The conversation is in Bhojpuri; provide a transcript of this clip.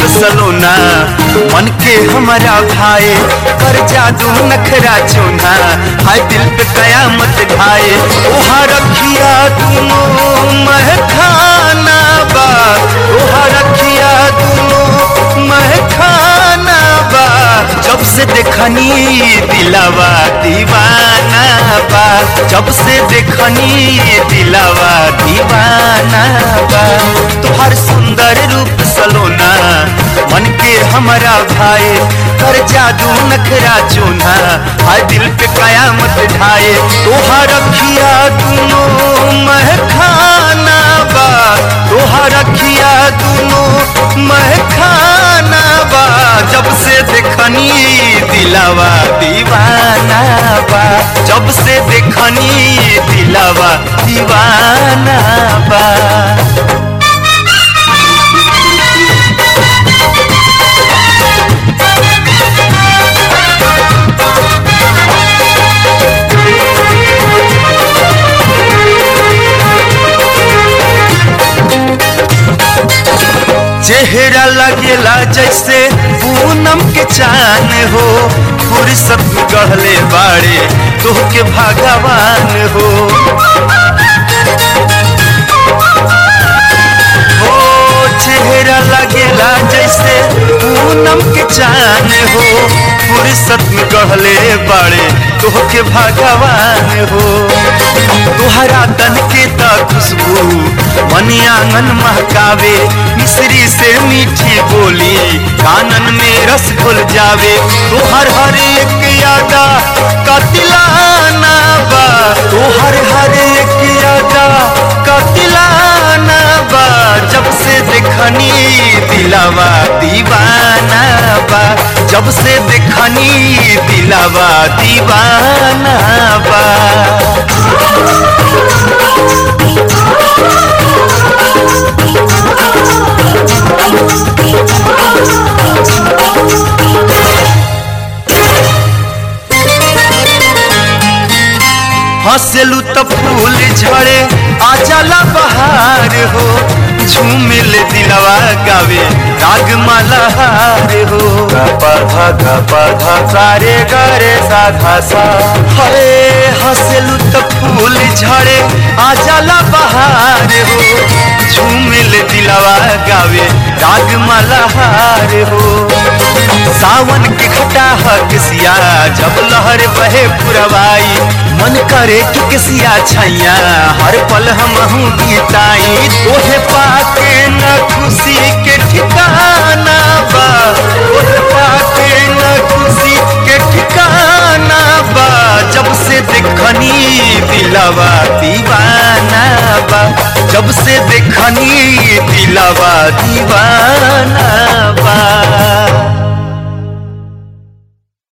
सलोना मन के हमारा भाई कर जादू नखरा चोना हाय दिल पे कयामत ढाए ओहा रखिया दुनो महखाना बा ओहा रखिया दुनो महखाना बा जब से देखनी दिलावा दीवाना बा जब से देखनी दिलावा दीवाना बा तुहार सुंदर रूप सलोना मन के हमारा भाई कर जादू नखरा चोना हाय दिल पे कयामत ढाए तोहार रखिया दुनो महखाना बा तोहार रखिया दुनो महखाना बा जब से देखनी दिलावा दीवाना बा जब से देखनी दिलावा दीवाना बा चेहरा लगेला जैसे पूनम के चान हो फुर्सत गहले बाड़े तोह के भगवान हो हो चेहरा लगेला जैसे पूनम के चान हो फुर्सत में गहले बाड़े तोह के भगवान हो तुहरा तन के त खुशबू मनी आंगन महकावे मिश्री से मीठी बोली कानन में रस घुल जावे तुहर हर एक यादा कतिलाना बा तुहर हर एक यादा कतिलाना बा जब से देखनी दिलावा दीवाना बा जब से देखनी दिलावा दीवाना बा हंसलू तो फूल झड़े आ जाला बहार हो झूमिल दिलवा गावे राग मलहार हो पधा धा पधा सारे गरे साधा सा हरे हंसलू तो फूल झड़े आ जाला बहार हो झूमिल दिलवा गावे राग मलहार हो सावन के घटा किसिया जब लहर बहे पुरवाई मन करे कि किसिया छैया हर पल हम हूँ गीताई तोहे पाके न खुशी के ठिकाना बा तोहे पाके न खुशी के ठिकाना बा जब से देखनी दिलवा दीवाना बा जब से देखनी दिलवा दीवाना बा